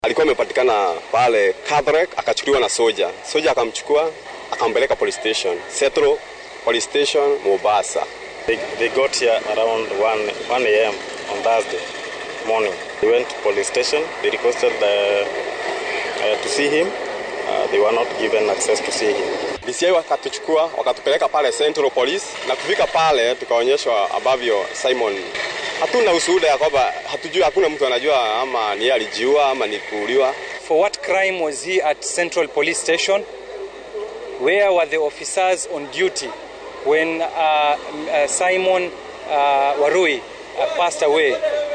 Alikuwa amepatikana pale Kadhrek, akachukuliwa na soja. Soja akamchukua akampeleka police station, Setro police station Mombasa. They, they got here around 1, 1 a.m. on Thursday morning. They went to police station. They requested the, uh, to see him. Uh, they were not given access to see him. DCI wakatuchukua wakatupeleka pale Central Police, na kufika pale tukaonyeshwa ambavyo Simon, hatuna ushuhuda ya kwamba hatujui, hakuna mtu anajua ama ni yeye alijiua ama ni kuuliwa. For what crime was he at Central Police Station? Where were the officers on duty when uh, uh, Simon uh, Warui uh, passed away?